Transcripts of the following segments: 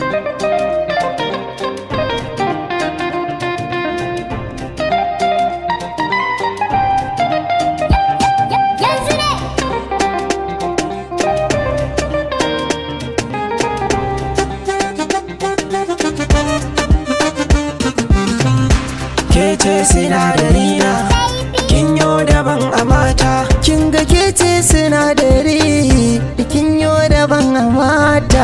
yanzu ne ke ce sinadari na kin yo daban a mata kin ga ke ce sinadari kin yo daban a mata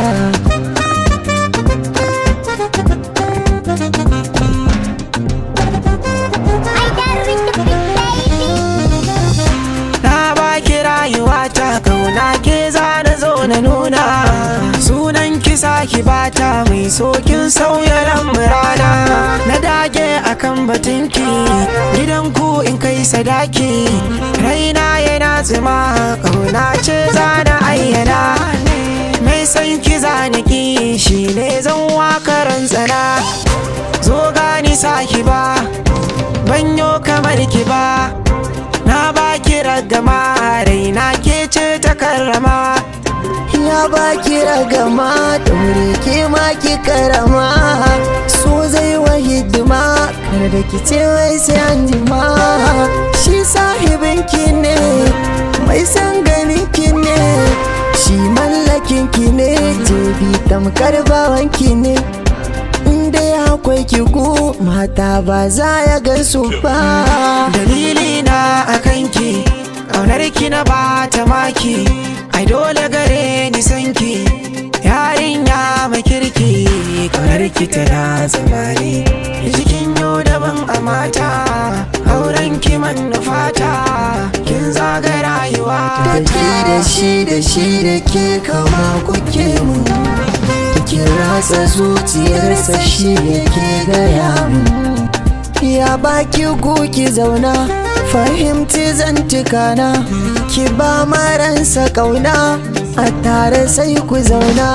I got with the big baby na baki rayuwa ta kauna ke za na zo na nuna sunan kisa ki bata mai sokin sauya lamurana na dage akan batunki gidan ku in kai sadaki raina yana zuma kauna ce za na ayyana mai san ki zaniki shi ne zan wakaran tsana zo gani saki ba banyo kamar ki ba na baki ragama raina ke ce ta karrama ya baki ragama daure ke ma ki karama so zai wa hidima kar da ki ce wai sai an jima shi sahibin ki ne mai san ganin ki ne shi mallakin ki ne jebi tamkar bawan ki ne inda ya akwai ki gu mata ba za ya gansu ba dalili na akan ki ƙaunar ki na ba ta maki ai dole gare ni san ki yarinya mai kirki ƙaunar ki tana zamani jikin yau daban a mata auren ki manufata kin zaga rayuwa da ke da shi da shi da ke kama kuke mu kin ratsa zuciyarsa shi yake gaya mu ya baki ki zauna fahimci zantukana ki ba maransa kauna a tare sai ku zauna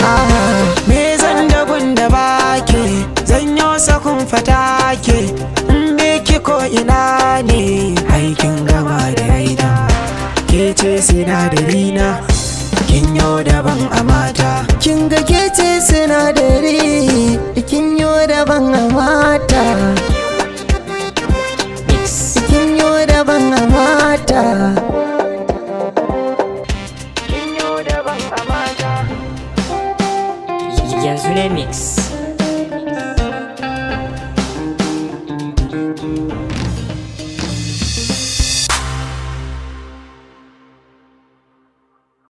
me zan da gunda bake zan yo sakun fata ke in be ki ko ina ne aikin gama da raina ke ce sinadari na kin yo daban a mata kin ga ke ce sinadari kin yo daban a mata kin yo daban a mata kin yo daban a mata yanzu ne mix